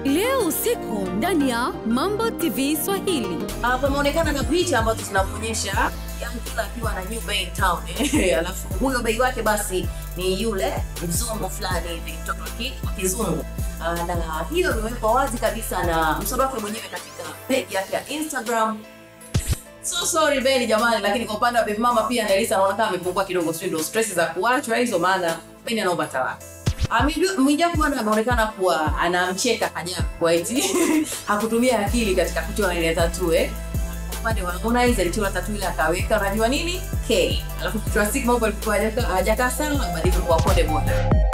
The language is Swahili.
leo usiku ndani ya Mambo TV Swahili. Uh, pameonekana na picha ambazo zinaonyesha Young Killer akiwa na new bay in town eh, alafu huyo bei wake basi ni yule mzungu fulani hivi mtoto wa ki- wa kizungu uh, na hiyo imewekwa wazi kabisa na msoro wake mwenyewe katika page yake ya Instagram. So sorry Beni jamani, lakini kwa upande wa Baby Mama pia Nelisa anaona kama amepungua kidogo, sio ndio stress za kuachwa hizo, maana Beni anaomba talaka. Amiju- Mwijaku bwana ameonekana kuwa anamcheka Kanyaku kwa eti hakutumia akili katika kuchora ile tattoo eh. Kwa upande wa Harmonize alichora tattoo ile akaweka unajua nini? K. Alafu kichwa Sigma huko alikuwa hajaka- hajakaa sana, badilika kwa Konde Boy.